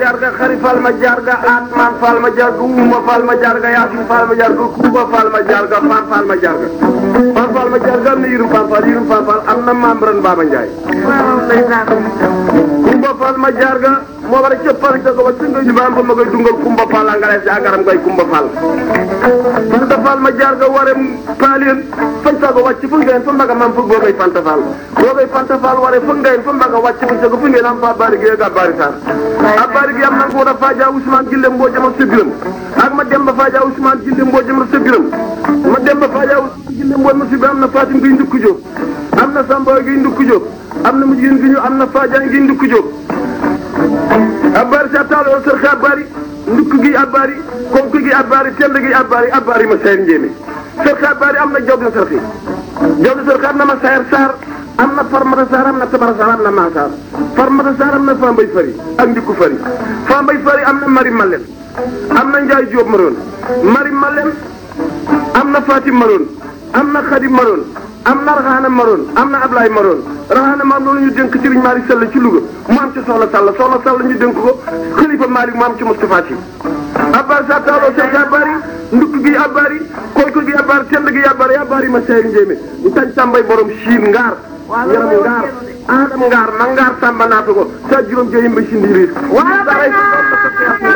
jarga xari fal ma jarga atman fal ma jarga uma fal ma jarga yasin fal ma jarga kuba fal ma jarga fan fal ma jarga fan fal ma jarga am na yirum fan fal yirum fan fal am na membran Baba Ndiaye kumba fal ma jarga moo war a cëppal ca ko ba singa ñu bam ba ma koy dungal kumba fal angale si agaram koy kumba fal fanta fal ma jarga ware paalien fan sago wàcc fu ngeen fa mbaga mam fu boogay fanta fal boogay fanta fal ware fu ngeen fa mbaga wàcc fu sago fu ngeen am fa bari gi ga bari sar a bari gi am na ko da faja Ousmane Gille mboo jama sebiram ak ma dem ba faja Ousmane Gille mboo jama sebiram ma dem ba faja Ousmane Gille mboo ma sebiram am na Fatim gi ndukku jóg am na Samba gi ndukku jóg am na mujjin gi ñu am na Fadia gi ndukku jóg abari sa taalo sër xe abari ndukk gi abari konk gi abari tend gi abari abari ma sayar njéeme sër xe abari am na job na sër xe job na sër xe am na ma sayar saar am na farmata saar am na tabara saar am na maasaar farmata saar am na fambay fari ak ndikku fari fambay fari am na mari malen am na njaay jóob maroon mari malen am na fatim maroon am na xadim maroon am na raxaana maroon am na ablaay maroon raxaana maroon loolu ñu dénk Serigne Malick Sall ci Louga mu am ci soxla Sall soxla Sall ñu dénk ko xalifa Malick mu am ci Moustapha Sy abbar sa taaloo sek abari ndukk gi abari konk gi abari tend gi abari abari ma seeri njéemé ñu tañ tàmbay borom siin ngaar yaram ngaar adam ngaar ma ngaar tàmba naata ko sa juróom joyim ba sindi riis